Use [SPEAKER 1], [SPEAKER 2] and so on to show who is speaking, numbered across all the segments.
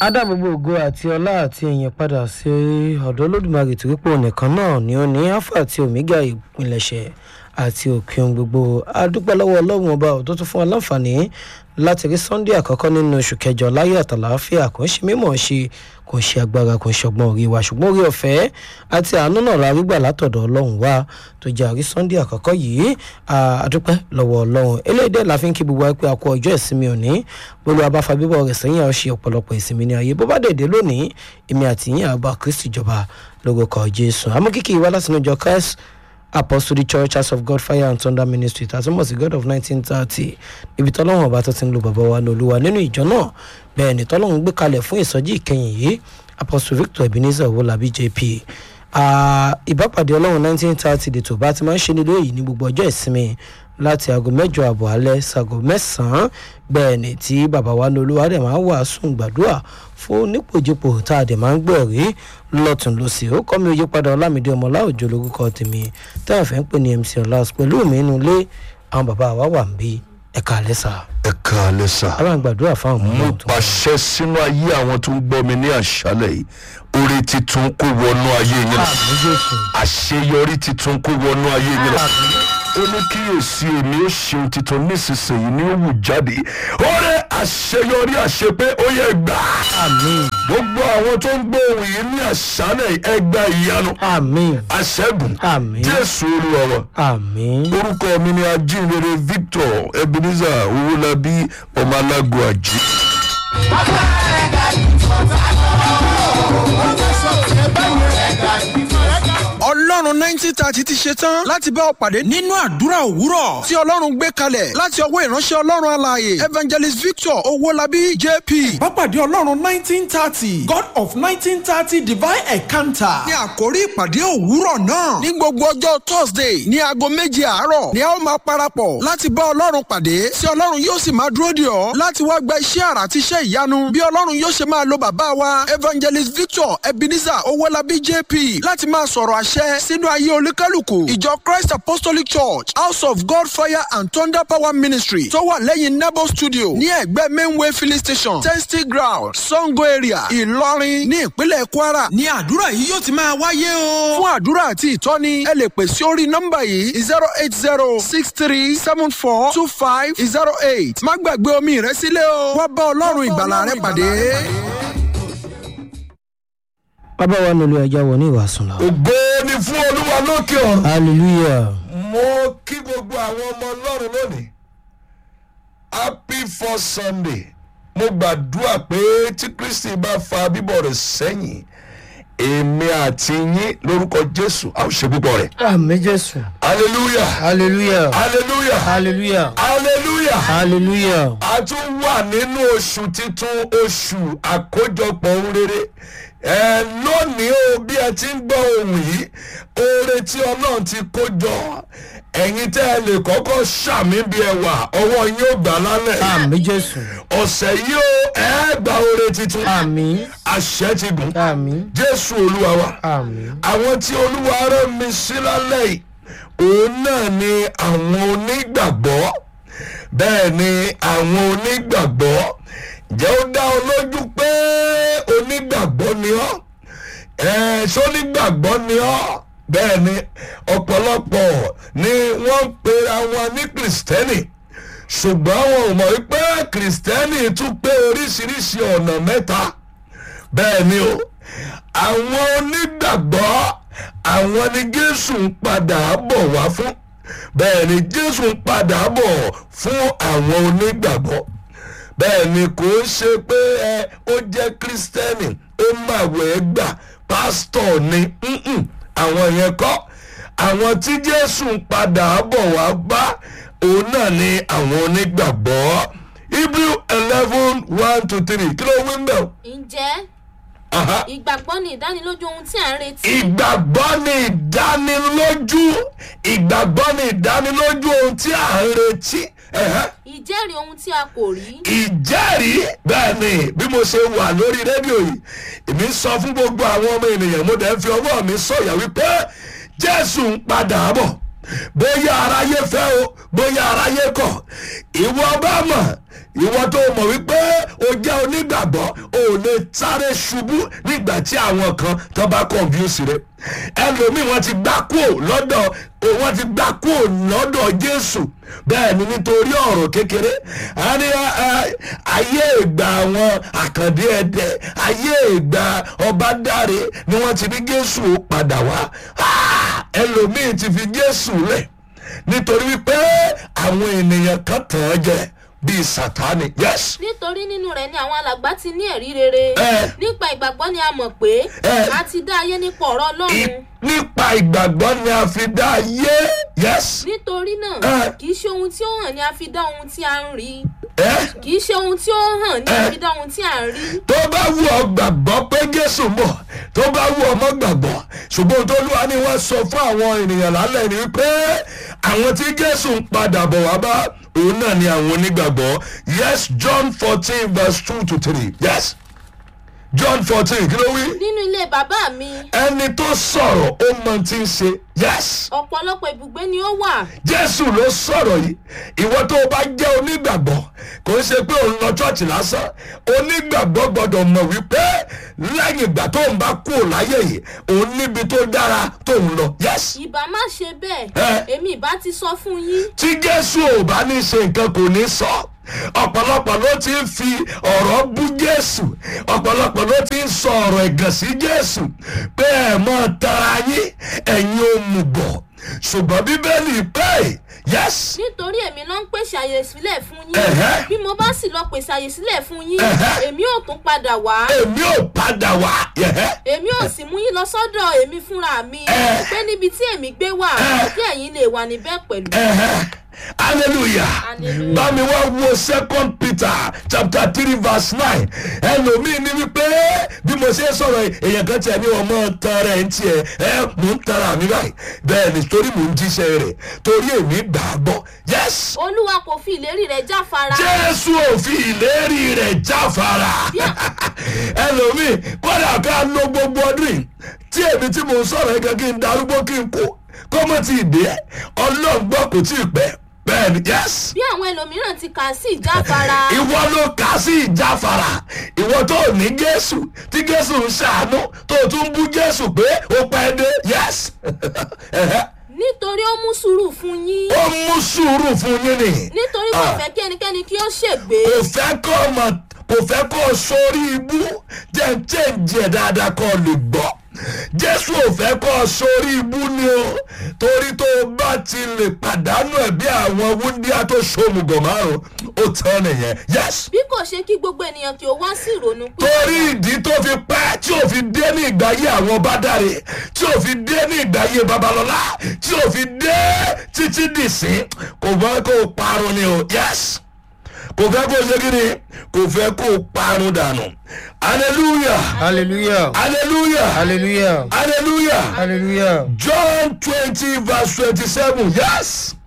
[SPEAKER 1] adá gbogbo ògo àti ọlá àti ìyìn padà sí ọ̀dọ̀ olódùmarè tí wípé nìkan náà ni ó ní alpha àti omega ìpilẹ̀ṣẹ̀ àti òpin ohun gbogbo adúpẹ́ lọ́wọ́ ọlọ́run ọba ò tó tún fún wa láǹfààní láti rí sunday àkọ́kọ́ nínú oṣù kẹjọ láyé àtàlàáfíà kò ń ṣe mímọ̀ ṣe kò ń ṣe agbára kò ń ṣọgbọ́n orí wa ṣùgbọ́n orí ọ̀fẹ́ àti àánú náà la rí gbà látọ̀dọ̀ ọlọ́run wa tó jẹ́ àrí sunday àkọ́kọ́ yìí adúpẹ́ lọ́wọ́ ọlọ́run eléyìí la fi ń kí gbogbo wa pé a kú ọjọ́ ìsinmi òní gbogbo abáfa bíbọ̀ rẹ̀ sẹ́yìn àwọn ṣe ọ̀pọ̀lọpọ̀ ìsinmi ní ayé bó bá dèdè lónìí èmi àti yín àbá kristi jọba lórúkọ jésù àmọ́ kíkì wá láti inú ìjọ christ apostolic church house of god fire and thunder ministry tàtúmọ̀ sí god of nineteen thirty ibi tọ́lọ́wọ̀n ọba tó ti ń lo bàbá wa ní olúwa nínú ìjọ náà bẹ́ẹ̀ ni tọ́lọ́wọ̀n gbé kalẹ̀ fún ìsọjí ìkẹyìn yìí apostle victor ebenezer owolabi jp ìbápàdé ọlọ́run nineteen thirty dètò bá ti máa ń ṣe nílé yìí ní gbogbo ọjọ́ ìsinmi láti aago mẹ́jọ àbọ̀ alẹ́ sago mẹ́sàn-án bẹ́ẹ̀ ni tí bàbá wa ní olúwa dẹ̀ máa ń wàásù gbàdúrà fún nípòjìpò tá a dẹ̀ máa ń gbọ́ rí lọ́tún lọ́sì ó kọ́ mi òye padà ọlámídé ọmọlá òjò lórúkọ tèmi táwọn fẹ́ ń pè ní mc ọlás pẹ̀lú mi inú ilé àwọn bàbá wa wà ń bí ẹ̀ka alẹ́ sà.
[SPEAKER 2] ẹ̀ka alẹ́ sà.
[SPEAKER 1] a máa ń gbàdúrà fáwọn ọmọ
[SPEAKER 2] mo
[SPEAKER 1] náà tó.
[SPEAKER 2] pàṣẹ sínú ayé àwọn tó ń gbọ́ mi ní àṣálẹ̀ yìí orí titun kó wọnú ayé yín lọ
[SPEAKER 1] àmì jésù
[SPEAKER 2] àṣeyọrí titun kó wọnú ayé yín lọ ó ní kíyèsí èmi ó ṣeun titun nísinsìnyí ní ó wù jáde ó rẹ àṣeyọrí àṣepé ó yẹ gbà
[SPEAKER 1] àmì
[SPEAKER 2] gbogbo àwọn tó ń gbọ́ ohun yìí ní àṣálẹ̀ yìí, ẹ gba ìyanu
[SPEAKER 1] àmì
[SPEAKER 2] àṣẹ́gun
[SPEAKER 1] àmì
[SPEAKER 2] jésù olúwa wa
[SPEAKER 1] àmì
[SPEAKER 2] orúkọ mi ni ajínrere victor ebenezer owólabí ọmọ alágo àjí.
[SPEAKER 3] ọlọ́run nineteen thirty ti ṣe tán láti bá ọ pàdé nínú àdúrà òwúrọ̀ tí ọlọ́run gbé kalẹ̀ láti ọwọ́ ìránṣẹ́ ọlọ́run alààyè evangelist victor owólabí jp.
[SPEAKER 4] Bápàdé Ọlọ́run nineteen thirty God of nineteen thirty divine encounter.
[SPEAKER 3] ní àkórí ìpàdé òwúrọ̀ náà ní gbogbo ọjọ́ thursday ní aago méje àárọ̀ ni a ó máa parapọ̀ láti bá ọlọ́run pàdé tí ọlọ́run yóò sì máa dúró dè ọ́ láti wá gba iṣẹ́ àrà àti iṣẹ́ ìyanu bí ọlọ́run yóò ṣe máa lo bàbá wa evangelist victor ebenezer owólabí jp láti máa sọ̀rọ̀ àṣẹ sínú ayé olúkálùkù ìjọ christ apostolic church house of god fire and thunder power ministry tó wà lẹ́yìn nebo studio ní ẹ̀gbẹ́ mainway filling station testy ground sango area ìlọrin ní ìpínlẹ̀ kwara
[SPEAKER 4] Ní àdúrà yìí yóò ti máa wáyé o.
[SPEAKER 3] fún àdúrà àti ìtọ́ni ẹ lè pè sí orí nọ́mbà yìí zero eight zero six three seven four two five zero eight má gbàgbé omi rẹ sílẹ̀ o wá bá ọlọ́run ìgbàlà rẹ pàdé.
[SPEAKER 1] bàbá wa ní olú ẹja wọ ní ìwàsùn lọ.
[SPEAKER 2] ògo ni fún olúwa lókè ọ̀run.
[SPEAKER 1] hallelujah
[SPEAKER 2] mo kí gbogbo àwọn ọmọ ọlọ́run lónìí happy first sunday mo gbàdúrà pé tí kristi bá fa bíbọ̀ rẹ̀ sẹ́yìn èmi àti yín lórúkọ jésù a ó ṣe púpọ̀ rẹ̀
[SPEAKER 1] àmì jésù
[SPEAKER 2] hallelujah
[SPEAKER 1] hallelujah
[SPEAKER 2] hallelujah
[SPEAKER 1] hallelujah
[SPEAKER 2] hallelujah
[SPEAKER 1] hallelujah
[SPEAKER 2] a tún wà nínú oṣù titun oṣù àkójọpọ̀ ohun rere ẹ lónìí o bí ẹ ti ń gbọ́ ohun yìí oore tí ọlọ́run ti kó jọ ẹ̀yin tẹ́ ẹ lè kọ́kọ́ ṣàmì bí ẹ wà ọwọ́ yín ó gbà lálẹ́
[SPEAKER 1] àmì jésù
[SPEAKER 2] ọ̀sẹ̀ yìí ó ẹ gba oore titun
[SPEAKER 1] àmì
[SPEAKER 2] àṣẹ ti gùn
[SPEAKER 1] àmì
[SPEAKER 2] jésù olúwa wa
[SPEAKER 1] àmì
[SPEAKER 2] àwọn tí olúwa rán mi sí lálẹ́ yìí òun náà ni àwọn onígbàgbọ́ bẹ́ẹ̀ ni àwọn onígbàgbọ́ jẹ́ ó dá ọ lójú pé onígbàgbọ́ ni ọ́ ẹ̀ ṣó onígbàgbọ́ ni ọ́ bẹ́ẹ̀ ni ọ̀pọ̀lọpọ̀ ni wọ́n ń pera wọn ní kìrìsìtẹ́nì ṣùgbọ́n wọn ò mọ̀ wípé kìrìsìtẹ́nì tún pé oríṣiríṣi ọ̀nà mẹ́ta bẹ́ẹ̀ ni o àwọn onígbàgbọ́ àwọn ni jésù ń padà bọ̀ wá fún bẹ́ẹ̀ ni jésù ń padà bọ̀ fún àwọn onígbàgbọ́ bẹ́ẹ̀ ni kò ń ṣe pé ẹ ó jẹ́ kírísítẹ́nì ó màwẹ̀ gbà pásítọ̀ ni mm-mm, àwọn yẹn kọ́ àwọn tí jésù ń padà bọ̀ wá bá òun náà ni àwọn onígbàgbọ́ hebrew eleven one to three kí ló wí ń bẹ̀ o?
[SPEAKER 5] ǹjẹ́
[SPEAKER 2] Aha
[SPEAKER 5] ìgbàgbọ́ ni ìdánilójú ohun tí à ń retí.
[SPEAKER 2] ìgbàgbọ́ ni ìdánilójú ìgbàgbọ́ ni ìdánilójú ohun tí à ń retí ẹ̀hẹ́.
[SPEAKER 5] ìjẹ́rìí ohun tí a kò rí.
[SPEAKER 2] ìjẹ́rìí bẹ́ẹ̀ ni bí mo ṣe wà lórí rédíò yìí èmi ń sọ fún gbogbo àwọn ọmọ ènìyàn mo dẹ̀ ń fi ọwọ́ mi sọ̀yà wípé jésù ń padà bọ̀ bóyá aráyé fẹ́ o bóyá aráyé kọ̀ ìwọ bá mọ̀ ìwọ tó mọ̀ wípé o jẹ́ onígbàgbọ́ o ò lè sáré ṣubú nígbà tí àwọn kan tó bá confuse rẹ ẹlòmíì wọn ti gbá kúò lọ́dọ̀ wọn ti gbá kúò lọ́dọ̀ jésù bẹ́ẹ̀ ni nítorí ọ̀rọ̀ kékeré a ní ẹ, ayé ìgbà àwọn àkàndé ẹdẹ ayé ìgbà ọba dáre ni wọ́n ti ní jésù ó padà wá Ah, ẹlòmíì ti fi jésù lẹ̀ nítorí wípé àwọn ènìyàn kan tàn án jẹ bíi sátani yes
[SPEAKER 5] nítorí nínú rẹ̀ ni àwọn alàgbà ti ní ẹ̀rí rere
[SPEAKER 2] Ẹ.
[SPEAKER 5] nípa ìgbàgbọ́ ni a mọ̀ pé
[SPEAKER 2] Ẹ.
[SPEAKER 5] a ti dá ayé nípa ọ̀rọ̀
[SPEAKER 2] I-
[SPEAKER 5] ọlọ́run
[SPEAKER 2] nípa ìgbàgbọ́ ni a fi dá ayé yes
[SPEAKER 5] nítorí náà
[SPEAKER 2] Ẹ.
[SPEAKER 5] kì í ṣe ohun tí ó hàn ni a fi dá ohun tí a ń rí
[SPEAKER 2] ẹ
[SPEAKER 5] kì í ṣe ohun tí ó hàn ni a
[SPEAKER 2] Ẹ.
[SPEAKER 5] fi dá ohun tí a ń rí
[SPEAKER 2] tó bá wù ọ gbàgbọ́ pé jésù mọ̀ tó bá wù ọ mọ́ gbàgbọ́ ṣùgbọ́n tó lúwa ni wọ́n sọ fún àwọn ènìyàn lálẹ́ ni wípé àwọn tí jésù ń padà bọ̀ wá bá òun náà ni àwọn onígbàgbọ́ yes john fourteen verse two to three yes john fourteen kí ló wí
[SPEAKER 5] nínú ilé bàbá mi
[SPEAKER 2] ẹni tó sọ̀rọ̀ ó mọ tí ń ṣe yes
[SPEAKER 5] ọ̀pọ̀lọpọ̀ ibùgbé ni ó wà
[SPEAKER 2] jésù ló sọ̀rọ̀ yìí ìwọ tó o bá jẹ́ onígbàgbọ́ kò ń ṣe pé òun lọ ṣọ́ọ̀ṣì lásán onígbàgbọ́ gbọ́dọ̀ mọ̀ wípé lẹ́yìn ìgbà tó ń bá kú ò láyé yìí òun níbi tó dára tó ń lọ yes
[SPEAKER 5] ìbá má ṣe
[SPEAKER 2] Ẹ.
[SPEAKER 5] bẹ́ẹ̀ èmi ìbá ti sọ fún yín
[SPEAKER 2] tí jésù ò bá ní ṣe nǹkan kò ní sọ ọ̀pọ̀lọpọ̀ ló ti ń fi ọ̀rọ̀ bú jésù ọ̀pọ̀lọpọ̀ ló ti ń sọ ọ̀rọ̀ ẹ̀gàn sí jésù pé ẹ̀ mọ́ tara yín ẹ̀yin ò mú bọ̀ ṣùgbọ́n bíbélì pé yes
[SPEAKER 5] nítorí èmi ló ń pèsè àyè sílẹ̀ fún yín
[SPEAKER 2] Ẹ̀hẹ́.
[SPEAKER 5] bí mo bá sì lọ pèsè àyè sílẹ̀ fún yín
[SPEAKER 2] Ẹ̀hẹ́.
[SPEAKER 5] èmi ò tún padà wá
[SPEAKER 2] èmi ò padà wá yẹ̀hẹ́.
[SPEAKER 5] èmi ò sì mú yín lọ sọ́dọ̀ èmi fúnra mi
[SPEAKER 2] Ẹ.
[SPEAKER 5] pé níbi tí èmi gbé wà
[SPEAKER 2] Ẹ.
[SPEAKER 5] kí ẹ̀yin lè wà níbẹ̀ pẹ̀lú.
[SPEAKER 2] Ẹ̀hẹ́. hallelujah
[SPEAKER 5] Hallelujah.
[SPEAKER 2] bámi wá wo second peter chapter three verse nine ẹlòmíín ní wípé bí mo ṣe ń sọ̀rọ̀ èèyàn kan tiẹ̀ ní ọmọ tara ẹ̀ ń tiẹ̀ ẹ mò ń tara mi báyìí bẹ́ẹ̀ ni torí mò ń jíṣẹ́ rẹ̀ torí èmi gbà á gbọ́ yes
[SPEAKER 5] olúwa kò fi ìlérí rẹ̀ jáfara
[SPEAKER 2] jésù ò fi ìlérí rẹ̀ jáfara ẹlòmíì kọ́dà ká lo gbogbo ọdún yìí tí èmi tí mò ń sọ̀rọ̀ ẹ̀gẹ́ kí n darúgbó kí n kú kó mọ̀ tí ì dé ọlọ́gbọ́n kò tí ì pẹ́ bẹ́ẹ̀ ni yes
[SPEAKER 5] bí àwọn ẹlòmíràn ti kà sí ìjáfara
[SPEAKER 2] ìwọ ló kà sí ìjáfara ìwọ tó ní jésù tí jésù ń ṣàánú tó tún bú jésù pé ó pẹ́ dé yes
[SPEAKER 5] nítorí ó mú sùúrù fún yín
[SPEAKER 2] ó mú sùúrù fún yín ni
[SPEAKER 5] nítorí kò
[SPEAKER 2] Ah.
[SPEAKER 5] fẹ́ kí ẹnikẹ́ni kí ó ṣègbé
[SPEAKER 2] kò fẹ́ kọ́ ọmọ kò fẹ́ kọ́ ọ sórí ibú jẹ́ ń chẹ́ǹjì ẹ̀ dáadáa kọ́ ọ lè gbọ́ jésù ò fẹ́ kọ́ ọ sórí ibú ni o torí tó o bá ti lè pàdánù ẹ̀ bí àwọn wúndíá tó ṣòmùgọ̀ márùn ó tán nìyẹn yes
[SPEAKER 5] bí kò ṣe kí gbogbo ènìyàn kí ó wá sí ìrònú pé
[SPEAKER 2] torí ìdí tó fi pẹ́ tí ò fi dé ní ìgbáyé àwọn bádàrè tí ò fi dé ní ìgbáyé babalọ́lá tí ò fi dé títí dìsín kò fẹ́ kó o parun ni o yes kò fẹ́ kó o ṣe kí ni kò fẹ́ kó o parun dànù hallelujah
[SPEAKER 1] hallelujah
[SPEAKER 2] hallelujah
[SPEAKER 1] hallelujah
[SPEAKER 2] hallelujah
[SPEAKER 1] hallelujah.
[SPEAKER 2] john twenty verse twenty-seven yes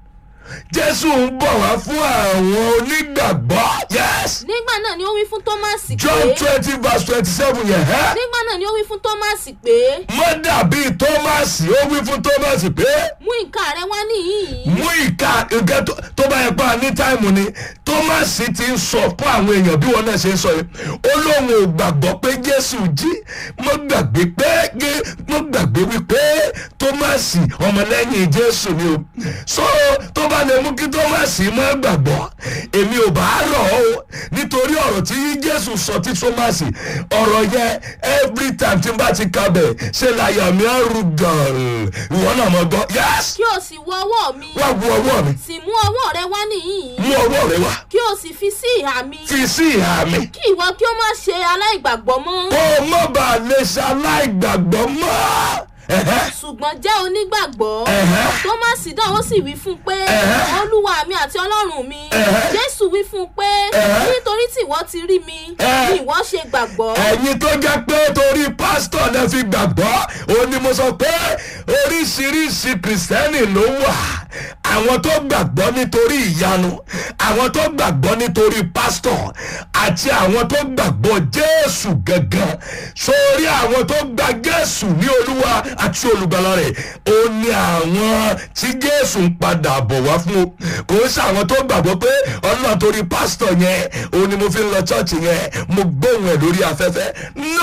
[SPEAKER 2] jésù ń bọ̀ wá fún àwọn onígbàgbọ́ yes
[SPEAKER 5] nígbà náà ni ó wí fún tọ́másì
[SPEAKER 2] john
[SPEAKER 5] pé
[SPEAKER 2] twenty verse twenty-seven yẹn ẹ́.
[SPEAKER 5] nígbà náà ni ó wí fún tọ́másì pé
[SPEAKER 2] mọ dàbí tọ́másì ó wí fún tọ́másì pé
[SPEAKER 5] mú ìka rẹ wá níhìn-ín
[SPEAKER 2] mú ìka nǹkan tó- tó bá yẹ pa ní táìmù ni tọ́másì ti ń sọ fún àwọn èèyàn bí wọn náà ṣe ń sọ yìí ó lóun ò gbàgbọ́ pé jésù jí mo gbàgbé pé gé- mo gbàgbé wípé tọ́másì ọmọlẹ́yìn jésù ni o so tó bá lè mú kí tọ́másì má gbàgbọ́ èmi ò bá rọ̀ ọ́ o nítorí ọ̀rọ̀ tí jésù sọ tí tọ́másì ọ̀rọ̀ yẹn every time tí n bá ti kabẹ̀ ṣe làyà mi á rú gan-an ìwọ náà mọ̀ gbọ́ yes
[SPEAKER 5] kí o sì wọ ọwọ́ mi
[SPEAKER 2] wá bu ọwọ́ mi
[SPEAKER 5] sì mú ọwọ́ rẹ wá níhìn-ín
[SPEAKER 2] mú ọwọ́ rẹ wá
[SPEAKER 5] kí o sì fi sí ìhà mi
[SPEAKER 2] fi sí ìhà mi
[SPEAKER 5] kí ìwọ kí o má ṣe aláìgbàgbọ́ mọ́
[SPEAKER 2] kó o má bàa lè ṣaláìgbàgbọ́ mọ́ Ẹ̀hẹ́.
[SPEAKER 5] ṣùgbọ́n jẹ́ onígbàgbọ́
[SPEAKER 2] Ẹ̀hẹ́.
[SPEAKER 5] tọ́másì náà ó sì wí fún un pé
[SPEAKER 2] Ẹ̀hẹ́.
[SPEAKER 5] olúwa mi àti ọlọ́run mi
[SPEAKER 2] Ẹ̀hẹ́.
[SPEAKER 5] jésù wí fún un pé
[SPEAKER 2] Ẹ̀hẹ́.
[SPEAKER 5] nítorí tí ìwọ ti rí mi
[SPEAKER 2] Ẹ̀hẹ́.
[SPEAKER 5] ni ìwọ ṣe gbàgbọ́
[SPEAKER 2] ẹ̀yin tó jẹ́ pé torí pásítọ̀ náà fi gbàgbọ́ òun ni mo sọ pé oríṣiríṣi kìrìsìtẹ́nì ló wà àwọn tó gbàgbọ́ nítorí ìyanu àwọn tó gbàgbọ́ nítorí pásítọ̀ àti àwọn tó gbàgbọ́ jésù gangan sórí àwọn tó gba jésù ní olúwa àti olùgbàlà rẹ̀ ó ní àwọn tí jésù ń padà bọ̀ wá fún o kò ń ṣàwọn tó gbàgbọ́ pé ọlọ́run torí pásítọ̀ yẹn òun ni mo fi ń lọ chọ́ọ̀chì yẹn mo gbóhùn ẹ̀ lórí afẹ́fẹ́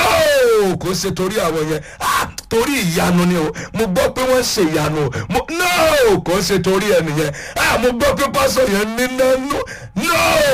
[SPEAKER 2] no kò ṣe torí àwọn yẹn ah torí ìyanu ni o mo gbọ́ pé wọ́n ṣe ìyanu o mo no kò ṣe torí ẹnìyẹn ah mo gbọ́ pé pásítọ̀ yẹn ní nánú no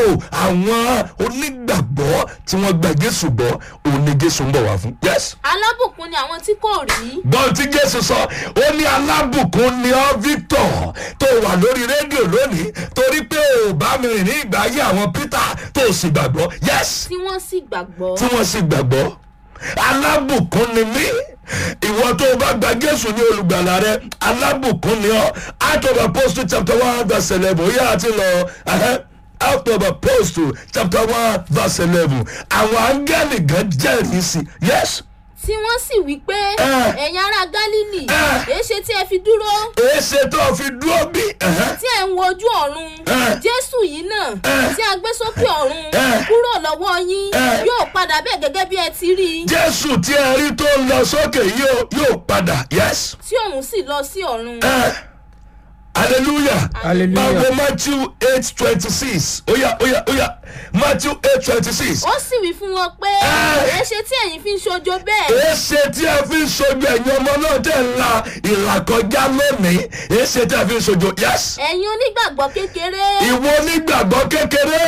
[SPEAKER 2] àwọn onígbàgbọ́ tí wọ́n gba jésù gbọ́ òun ni jésù ń bọ̀ wá fún yes
[SPEAKER 5] alábùkún ni àwọn tí kò rí
[SPEAKER 2] gbọ́n tí jésù sọ ó ní alábùkún ni ọ́ victor tó wà lórí rédíò lónìí torí pé ò bá mi rìn ní ìgbà ayé àwọn peter tó o sì gbàgbọ́ yes
[SPEAKER 5] tí wọ́n sì gbàgbọ́
[SPEAKER 2] tí wọ́n sì gbàgbọ́ alábùkún ni mí ìwọ tó o bá gba jésù ní olùgbàlà rẹ alábùkún ni ọ act of apostle chapter one verse eleven ó yà á ti lọ ẹhẹ́, act of apostle chapter one verse eleven àwọn áńgẹ́lì gan jẹ́rìí sí yes
[SPEAKER 5] tí wọ́n sì wí pé
[SPEAKER 2] Eh.
[SPEAKER 5] ẹ̀yin ará gálílì
[SPEAKER 2] Eh.
[SPEAKER 5] èéṣe tí ẹ fi dúró
[SPEAKER 2] èsè tó o fi dúró bí ẹhẹ́,
[SPEAKER 5] tí ẹ ń wo ojú ọ̀run
[SPEAKER 2] Eh.
[SPEAKER 5] jésù yìí náà
[SPEAKER 2] Eh.
[SPEAKER 5] tí a gbé sókè ọ̀run
[SPEAKER 2] Eh.
[SPEAKER 5] kúrò lọ́wọ́ yín
[SPEAKER 2] Eh.
[SPEAKER 5] yóò padà bẹ́ẹ̀ gẹ́gẹ́ bí ẹ ti rí i
[SPEAKER 2] jésù tí ẹ rí tó ń lọ sókè yóò yóò padà yes.
[SPEAKER 5] tí òun sì lọ sí ọ̀run
[SPEAKER 2] Eh, hallelujah.
[SPEAKER 1] Hallelujah.
[SPEAKER 2] Bible Matthew eight twenty six. Oya oya oya Matthew eight twenty six.
[SPEAKER 5] ó sì wí fún wọn pé
[SPEAKER 2] Eh.
[SPEAKER 5] èéṣe tí ẹ̀yin fi ń ṣojo bẹ́ẹ̀
[SPEAKER 2] Èsè tí ẹ fi ń sojú ẹ̀yin ọmọ náà tẹ̀ ń la ìlàkọjá lónìí. Èsè tí ẹ fi ń sojú yes.
[SPEAKER 5] ẹ̀yin onígbàgbọ́ kékeré
[SPEAKER 2] Ìwọ onígbàgbọ́ kékeré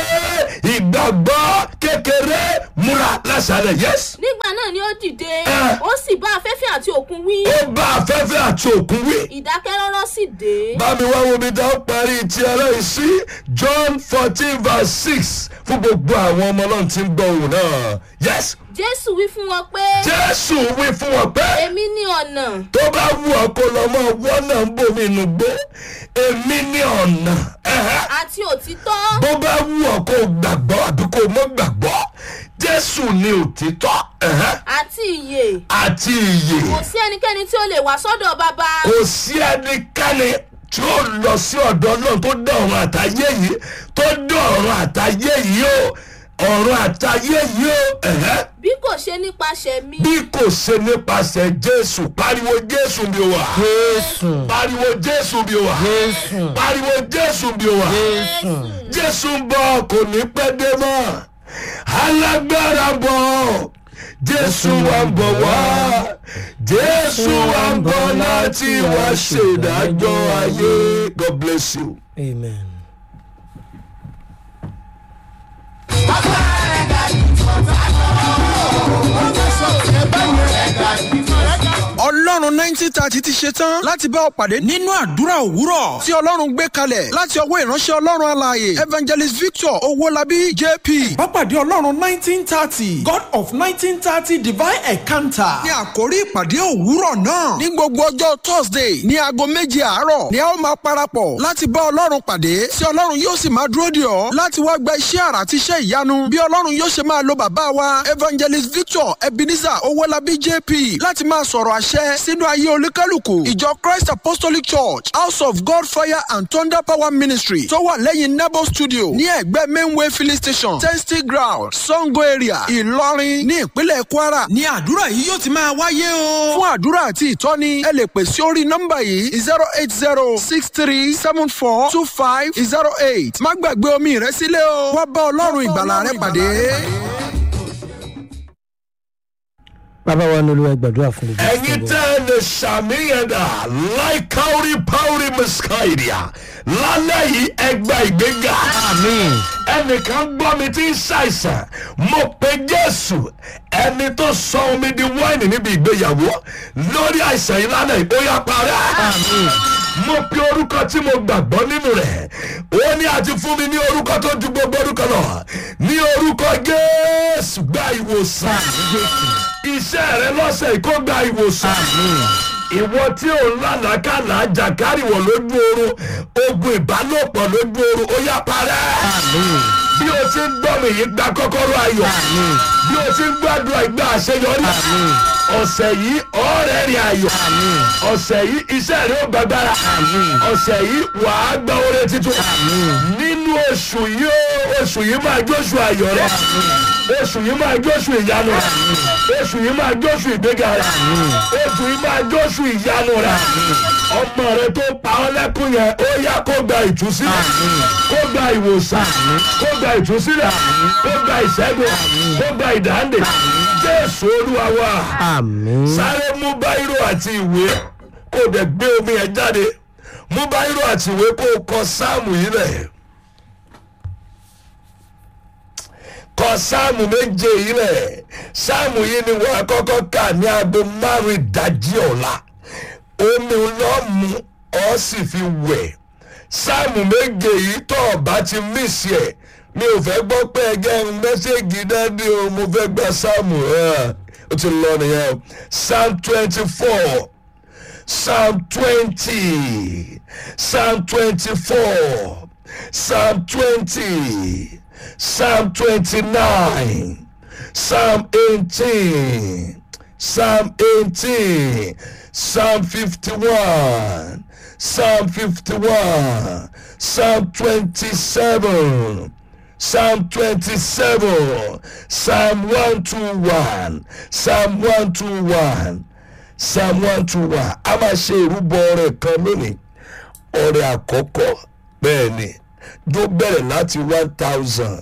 [SPEAKER 2] ìgbàgbọ́ kékeré múra lásàlẹ̀ yes.
[SPEAKER 5] nígbà náà ni ó dìde
[SPEAKER 2] Eh.
[SPEAKER 5] ó sì bá afẹ́fẹ́ àti òkun wí
[SPEAKER 2] Ó bá afẹ́fẹ́ àti òkun wí.
[SPEAKER 5] ìdákẹ́rọ́rọ́ sì dé
[SPEAKER 2] bámi wá wo mi dá ó parí ti ẹlẹ́yìn sí john fourteen verse six fún gbogbo àwọn ọmọ náà tí ń gbọ́ òun náà yes
[SPEAKER 5] jésù wí fún wọn pé
[SPEAKER 2] jésù wí fún wọn pé
[SPEAKER 5] èmi ní ọ̀nà
[SPEAKER 2] tó bá wù ọ́ kó lọ mọ́ wọ́n náà ń bomi inú gbó èmi ní ọ̀nà ẹ̀hẹ́.
[SPEAKER 5] àti òtítọ́
[SPEAKER 2] bó bá wù ọ́ kó gbàgbọ́ àbí kó mọ́ gbàgbọ́ jésù ní òtítọ́ ẹ̀hẹ́,
[SPEAKER 5] àti ìyè
[SPEAKER 2] àti ìyè
[SPEAKER 5] kò sí ẹnikẹ́ni tí ó lè wá sọ́dọ̀ bàbá
[SPEAKER 2] kò sí ẹnikẹ́ni tí ó lọ sí ọ̀dọ̀ náà tó dá ọ̀run àtayé yìí tó dá ọ̀run àtayé yìí o ọ̀run àtayé yìí o ẹ̀hẹ́,
[SPEAKER 5] bí kò ṣe nípasẹ̀ mi
[SPEAKER 2] bí kò ṣe nípasẹ̀ jésù pariwo jésù bí o wà
[SPEAKER 1] jésù
[SPEAKER 2] pariwo jésù bí o wà
[SPEAKER 1] jésù
[SPEAKER 2] pariwo jésù bí o wà
[SPEAKER 1] jésù
[SPEAKER 2] jésù ń bọ̀ kò ní pẹ́ dé mọ́ alágbára bọ̀ jésù wa ń bọ̀ wá jésù wa ń bọ̀ láti wá ṣèdájọ́ ayé god bless you.
[SPEAKER 1] amen.
[SPEAKER 3] ọlọ́run nineteen thirty ti ṣe tán láti bá ọ pàdé nínú àdúrà òwúrọ̀ tí ọlọ́run gbé kalẹ̀ láti ọwọ́ ìránṣẹ́ ọlọ́run alààyè evangelist victor owólabí jp.
[SPEAKER 4] Pápádé Ọlọ́run nineteen thirty God of nineteen thirty divine encounter.
[SPEAKER 3] ní àkórí ìpàdé òwúrọ̀ náà ní gbogbo ọjọ́ thursday ní aago méje àárọ̀ ni a ó máa parapọ̀ láti bá ọlọ́run pàdé tí ọlọ́run yóò sì máa dúró dè ọ́ láti wá gba iṣẹ́ àrà àti iṣẹ́ ìyanu bí ọlọ́run yóò ṣe máa lo bàbá wa evangelist victor ebenezer owólabí jp láti máa sọ̀rọ̀ àṣẹ sínú ayé olúkálùkù ìjọ christ apostolic church house of god fire and thunder power ministry tó wà lẹ́yìn nebo studio ní ẹ̀gbẹ́ mainway filling station testing ground sango area ìlọrin ní ìpínlẹ̀ kwara ní àdúrà yìí yóò ti máa wáyé o. fún àdúrà àti ìtọ́ni ẹ lè pè sí orí nọ́mbà yìí zero eight zero six three seven four two five zero eight má gbàgbé omi rẹ sílẹ̀ o wá bá ọlọ́run ìgbàlà rẹ pàdé.
[SPEAKER 1] bàbá wa ní olúwa gbàdúrà fún gbogbo
[SPEAKER 2] ẹ̀yin tẹ́ ẹ lè ṣàmìyàn dà láìkáórí páórí mùsùlùmí lálẹ́ yìí ẹgbẹ́ ìgbéga.
[SPEAKER 1] àmín
[SPEAKER 2] ẹnìkan gbọ́ mi tí ń ṣàìsàn mo pe jésù ẹni tó sọ omi di wáìnì níbi ìgbéyàwó lórí àìsàn yìí lánàá yìí, ó yá parẹ́. mo pe orúkọ tí mo gbàgbọ́ nínú rẹ̀ ó ní àti fún mi ní orúkọ tó ju gbogbo orúkọ lọ ní orúkọ jésù gba ìwòsàn iṣẹ́ rẹ lọ́sẹ̀ yìí kó gba ìwòsàn ìwọ tí ò ń lànàkàlà jàkárìwọ̀ lójú oorun ogun ìbálòpọ̀ lójú oorun ó yá parẹ́ bí o ti ń gbọ́ mi yìí gba kọ́kọ́rọ́ ayọ̀ bí o ti ń gbàdúrà ìgbà àṣeyọrí ọ̀sẹ̀ yìí ọ̀rẹ́ rìn ayọ̀ ọ̀sẹ̀ yìí iṣẹ́ rẹ̀ ó gbàgbára ọ̀sẹ̀ yìí wàá gba oore títún nínú oṣù yìí ó oṣù yìí máa jóṣù ayọ̀ rẹ̀ oṣù yìí máa jóṣù ìyanu rẹ̀ oṣù yìí máa jóṣù ìgbéga rẹ̀ oṣù yìí máa jóṣù ìyanu rẹ̀ ọmọ rẹ tó pa ọ́ lẹ́kùn yẹn ó yá kó gba ìtúsílẹ̀ kó gba ìwòsàn kó gba ìtúsílẹ̀ kó gba ìṣẹ́gun kó gba ìdáǹdè jésù olúwa wa
[SPEAKER 1] àmín
[SPEAKER 2] sáré mú báírò àti ìwé kó dẹ̀ gbé omi yẹn jáde mú báírò àti ìwé kó kọ sáàmù yìí lẹ̀ kọ sáàmù méje yìí lẹ̀ sáàmù yìí ni wọ́n kọ́kọ́ kà ní aago márùn ìdájí ọ̀la omi lọ́mú ọ́ sì fi wẹ̀ sáàmù méje yìí tọ́ ọ̀bá ti mísì ẹ̀ mi ò fẹ́ gbọ́ pé ẹgẹ́ mẹ́sẹ̀gì dáadé o mo fẹ́ gba sáàmù ẹ̀ ó ti lọ nìyẹn o psalm twenty four psalm twenty psalm twenty four psalm twenty psalm twenty nine psalm eighteen psalm eighteen psalm fifty one psalm fifty one psalm twenty seven. Psalm 27, Psalm 121, Psalm 121, Psalm 121. A máa ṣe ìrúbọ ọrẹ kan lónìí. Ọrẹ àkọ́kọ́ bẹ́ẹ̀ ni tó bẹ̀rẹ̀ láti one thousand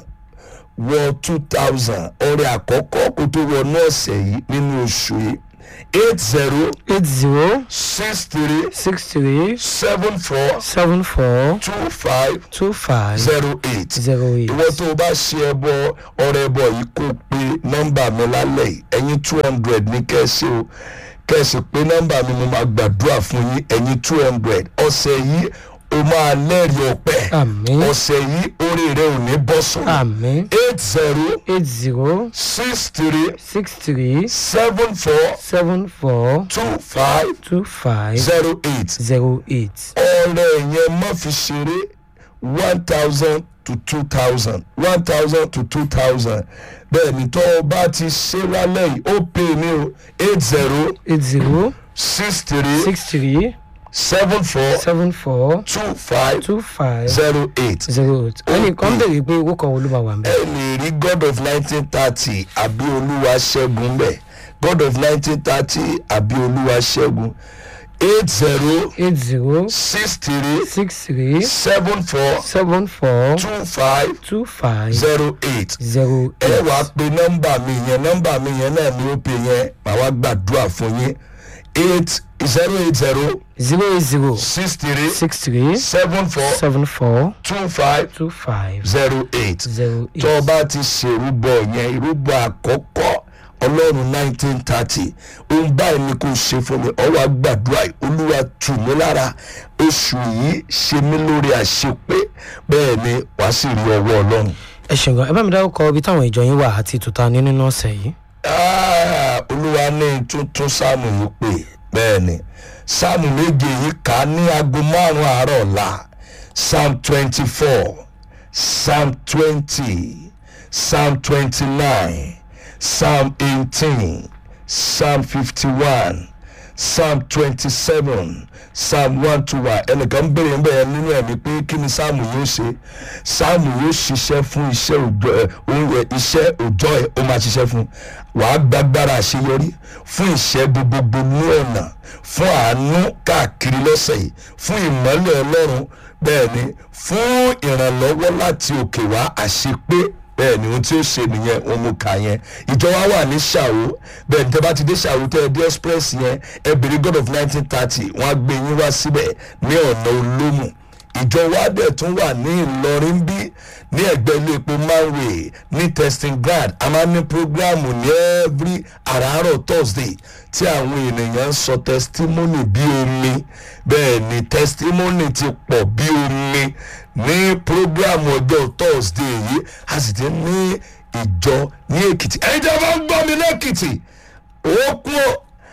[SPEAKER 2] wọ two thousand ọrẹ àkọ́kọ́ kó tó wọnú ọ̀sẹ̀ yìí nínú oṣù yìí eight zero
[SPEAKER 1] eight zero
[SPEAKER 2] six three
[SPEAKER 1] six three
[SPEAKER 2] seven four
[SPEAKER 1] seven four
[SPEAKER 2] two five
[SPEAKER 1] two five
[SPEAKER 2] zero eight
[SPEAKER 1] zero eight.
[SPEAKER 2] ìwọ tó o bá ṣe ẹbọ ọrẹ ẹbọ yìí kó pe nọmba mi lálẹ́ yìí ẹ̀yin two hundred ní kẹ́sì o kẹ́sì pé nọmba mi mo máa gbàdúrà fún yín ẹ̀yin two hundred ọ̀sẹ̀ yìí o máa lẹ́rìí ọpẹ́
[SPEAKER 1] Àmín.
[SPEAKER 2] ọ̀sẹ̀ yìí orí rẹ ò ní bọ́ sọ̀rọ̀
[SPEAKER 1] àmín
[SPEAKER 2] eight zero
[SPEAKER 1] eight zero
[SPEAKER 2] six three
[SPEAKER 1] six three
[SPEAKER 2] seven four
[SPEAKER 1] seven four
[SPEAKER 2] two five
[SPEAKER 1] two five
[SPEAKER 2] zero eight
[SPEAKER 1] zero eight.
[SPEAKER 2] ọ̀rẹ́ yẹn má fi ṣeré one thousand to two thousand one thousand to two thousand bẹ́ẹ̀ ni tó o bá ti ṣe lálẹ́ yìí ó pè mí o eight zero
[SPEAKER 1] eight zero
[SPEAKER 2] six three
[SPEAKER 1] six three
[SPEAKER 2] seven four
[SPEAKER 1] seven four
[SPEAKER 2] two five
[SPEAKER 1] two five
[SPEAKER 2] zero eight
[SPEAKER 1] zero eight. ẹnìkan béèrè pé owó kan wo ló máa wà ń bẹ̀.
[SPEAKER 2] ẹ lè rí god of nineteen thirty àbí olúwa ṣẹ́gun bẹ́ẹ̀ god of nineteen thirty àbí olúwa ṣẹ́gun eight zero
[SPEAKER 1] eight zero
[SPEAKER 2] six three
[SPEAKER 1] six three
[SPEAKER 2] seven four
[SPEAKER 1] seven four
[SPEAKER 2] two five
[SPEAKER 1] two five
[SPEAKER 2] zero eight
[SPEAKER 1] zero
[SPEAKER 2] ẹ
[SPEAKER 1] eight.
[SPEAKER 2] wàá pe nọmba mi yẹn nọmba mi yẹn náà ni ó pe yẹn màá wá gbàdúrà fún yín eight zero eight zero
[SPEAKER 1] zero eight zero
[SPEAKER 2] six three
[SPEAKER 1] six three
[SPEAKER 2] seven four
[SPEAKER 1] seven four
[SPEAKER 2] two five
[SPEAKER 1] two five
[SPEAKER 2] zero eight
[SPEAKER 1] zero
[SPEAKER 2] tó o
[SPEAKER 1] eight.
[SPEAKER 2] bá ti ṣe ìrúbọ yẹn ìrúbọ àkọ́kọ́ ọlọ́run nineteen thirty ohun báyìí ni kò ṣe fún mi ọwọ́ àgbàdua yìí, olúwa tù mí lára oṣù yìí ṣe mí lórí àṣepé bẹ́ẹ̀ ni wàá sì rí ọwọ́ ọlọ́run.
[SPEAKER 1] ẹ ṣeun gan ẹ bá mi dárúkọ ibi táwọn ìjọ yín wà àti ìtúta ní nínú ọ̀sẹ̀ yìí.
[SPEAKER 2] Ah, olúwa ní tuntun sáàmù yìí pé bẹ́ẹ̀ ni sáàmù méje yìí kà á ní aago márùn-ún àárọ̀ ọ̀la psalm twenty four psalm twenty psalm twenty nine psalm eighteen psalm fifty one psalm twenty seven psalm one two one ẹnìkan béèrè ń bẹ̀rẹ̀ nínú ẹ̀mí pé kí ni sáàmù yóò ṣe sáàmù yóò ṣiṣẹ́ fún iṣẹ́ òjò ẹ̀ oúnjẹ iṣẹ́ òjò ẹ̀ ó máa ṣiṣẹ́ fún wàá gbàgbára àṣeyọrí fún ìṣẹ́ gbogbogbò ní ọ̀nà fún àánú káàkiri lọ́sẹ̀ yìí fún ìmọ́lẹ̀ ọlọ́run bẹ́ẹ̀ ni fún ìrànlọ́wọ́ láti òkè wá àṣepé bẹ́ẹ̀ ni ohun tí ó ṣe nìyẹn òun mú ka yẹn ìjọba wà ní ṣàwó bẹ́ẹ̀ ní tẹ́bá ti dé ṣàwó tẹ́ ẹ dé express yẹn ẹ bèrè god of nineteen thirty wọ́n á gbé yín wá síbẹ̀ ní ọ̀nà olómù ìjọ wa dẹ̀ tún wà ní ìlọrin bí ní ẹgbẹ́ ilé epo manway ní testing ground a máa ní programu ní every àràárọ̀ thursday tí àwọn ènìyàn ń sọ testimony bí omi bẹ́ẹ̀ ni testimony ti pọ̀ bí omi ní programu ọjọ́ thursday yìí a sì ti ní ìjọ ní èkìtì ẹ̀yin tí a bá ń gbọ́ mi lẹ́kìtì ó kú ó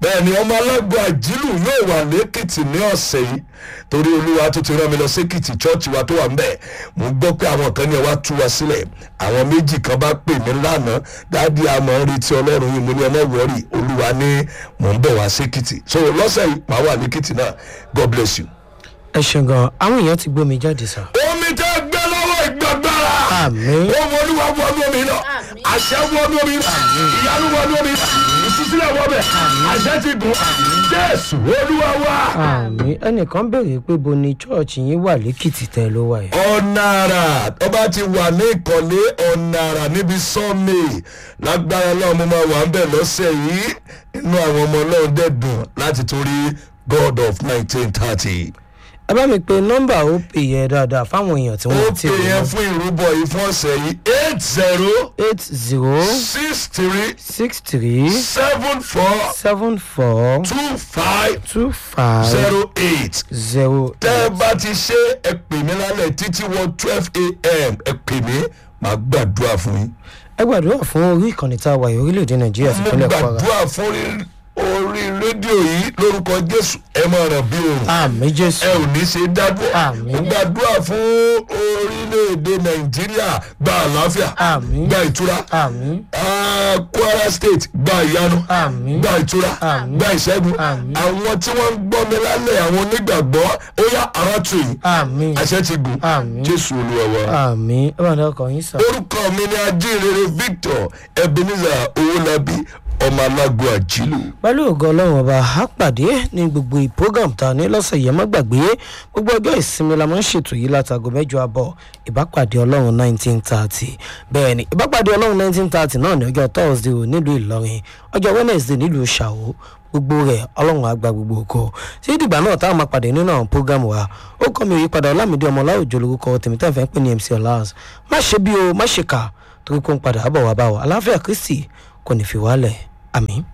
[SPEAKER 2] bẹ́ẹ̀ ni ọmọ alágbó àjílù yóò wà lẹ́kìtì ní ọ̀sẹ̀ yìí torí olúwa tó ti rán mi lọ sékìtì chọ́ọ̀chì wa tó wà ń bẹ̀ mo gbọ́ pé àwọn kan ní ẹ wá tú wa sílẹ̀ àwọn méjì kan bá pè mí lánàá dáàdi àmọ́ ń retí ọlọ́run yìí mo ní ọmọ wọ́ọ̀rì olúwa ní mò ń bọ̀ wá sékìtì so lọ́sẹ̀ yìí màá wà lẹ́kìtì náà god bless you.
[SPEAKER 1] ẹ ṣeun gan àwọn èèyàn ti gbómi jáde sá.
[SPEAKER 2] omi tẹ́ gbé lọ́wọ́ ìgbàgbára
[SPEAKER 1] Àmín.
[SPEAKER 2] ohun olúwa wọnú omi náà
[SPEAKER 5] Àmín.
[SPEAKER 2] àṣẹ wọnú omi náà ìyanu wọnú omi náà ìtúsílẹ̀ wọbẹ̀ àṣẹ ti gùn jésù olúwa wá.
[SPEAKER 1] àmì ẹnìkan béèrè pé bo ni chọ́ọ̀chì yín wà lẹ́kìtì tẹ́ ló wà yẹn.
[SPEAKER 2] ọ̀nàrà tó bá ti wà ní ìkọ̀lé ọ̀nàrà níbi sọ́ọ̀mì lágbára náà mo máa wà ń bẹ̀ lọ́sẹ̀ yìí inú àwọn ọmọ náà dẹ̀ dùn láti torí god of nineteen thirty.
[SPEAKER 1] ẹ bá mi pe nọ́mbà ó pè yẹ dáadáa fáwọn èèyàn tí
[SPEAKER 2] ó
[SPEAKER 1] wọ́n ti
[SPEAKER 2] pè
[SPEAKER 1] rí
[SPEAKER 2] yẹn
[SPEAKER 1] wọn.
[SPEAKER 2] fún ìrúbọ yìí fún ọ̀sẹ̀ yìí eight zero
[SPEAKER 1] eight zero
[SPEAKER 2] six three
[SPEAKER 1] six three
[SPEAKER 2] seven four
[SPEAKER 1] seven four
[SPEAKER 2] two five
[SPEAKER 1] two five
[SPEAKER 2] zero eight.
[SPEAKER 1] zero
[SPEAKER 2] tẹ́ ẹ bá ti ṣe ẹ pè mí lálẹ́ títí wọ twelve a.m. ẹ pè mí màá gbàdúrà fún yín.
[SPEAKER 1] ẹ gbàdúrà fún orí ìkànnì tá a wà yìí orílẹ̀-èdè nàìjíríà
[SPEAKER 2] mo
[SPEAKER 1] sípínlẹ̀ kwara.
[SPEAKER 2] gbàdúrà fún orí- orí rédíò yìí lórúkọ jésù ẹ máa ràn bí òrùn
[SPEAKER 1] àmì jésù
[SPEAKER 2] ẹ ò ní ṣe dádúró
[SPEAKER 1] Àmín.
[SPEAKER 2] mo gbàdúrà fún orílẹ̀-èdè nàìjíríà gba àlàáfíà
[SPEAKER 1] Àmín.
[SPEAKER 2] gba ìtura
[SPEAKER 1] àmì
[SPEAKER 2] Ah, kwara state gba ìyanu
[SPEAKER 1] Àmín.
[SPEAKER 2] gba ìtura
[SPEAKER 1] Àmín.
[SPEAKER 2] gba ìṣẹ́gun
[SPEAKER 1] Àmín.
[SPEAKER 2] àwọn tí wọ́n ń gbọ́ mi lálẹ́ àwọn onígbàgbọ́ ó yá ara tù yín
[SPEAKER 1] àmì
[SPEAKER 2] àṣẹ ti gùn
[SPEAKER 1] Àmín.
[SPEAKER 2] jésù olúwa wa.
[SPEAKER 1] àmì ẹ bá dákọ̀ yín sọ.
[SPEAKER 2] orúkọ mi ni ajínrere victor ebenezer owolabi ọmọ alágbó àjílù.
[SPEAKER 1] pẹ̀lú ògo ọlọ́run ọba a pàdé ní gbogbo ìprogram tá a ní lọ́sẹ̀ yẹn má gbàgbé gbogbo ọjọ́ ìsinmi la máa ń ṣètò yìí látago mẹ́jọ àbọ̀ ìbápàdé ọlọ́run nineteen thirty bẹ́ẹ̀ ni ìbápàdé ọlọ́run nineteen thirty náà ní ọjọ́ thursday ò nílùú ìlọrin ọjọ́ wednesday nílùú ṣàwó gbogbo rẹ̀ ọlọ́run àgbà gbogbo oko tí ìdìgbà náà táwọn máa pàdé nínú àwọn program wa ó kọ́ mi òyípadà ọlámídé ọmọ ọláòjò lórúkọ tèmítẹ́fẹ́ ń pè ní mc ọláhùn má ṣe bí o má ṣe kà torí kó ń padà bọ̀ wá bá wa aláfíà kristi kò ní fi wálẹ̀ àmín.